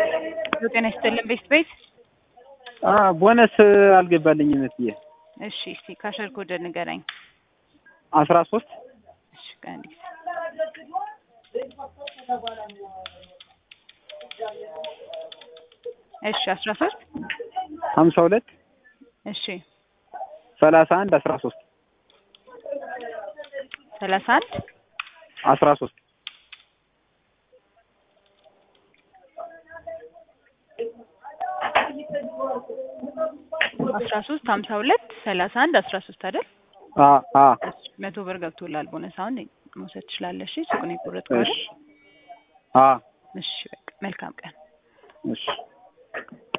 ጤና ይስጥልን ቤት ቤት ቦነስ አልገባልኝም እትዬ። እሺ እስቲ ካሸር ኮድ ንገረኝ። አስራ ሶስት እሺ ከአንድ ጊዜ እሺ አስራ ሶስት ሀምሳ ሁለት እሺ ሰላሳ አንድ አስራ ሶስት ሰላሳ አንድ አስራ ሶስት አስራ ሶስት ሀምሳ ሁለት ሰላሳ አንድ አስራ ሶስት አይደል? አ አ መቶ ብር ገብቶላል። ቦነስ አሁን መውሰድ ትችላለሽ። ሱቁን የቆረጥከው አይደል? እሺ አ እሺ በቃ መልካም ቀን። እሺ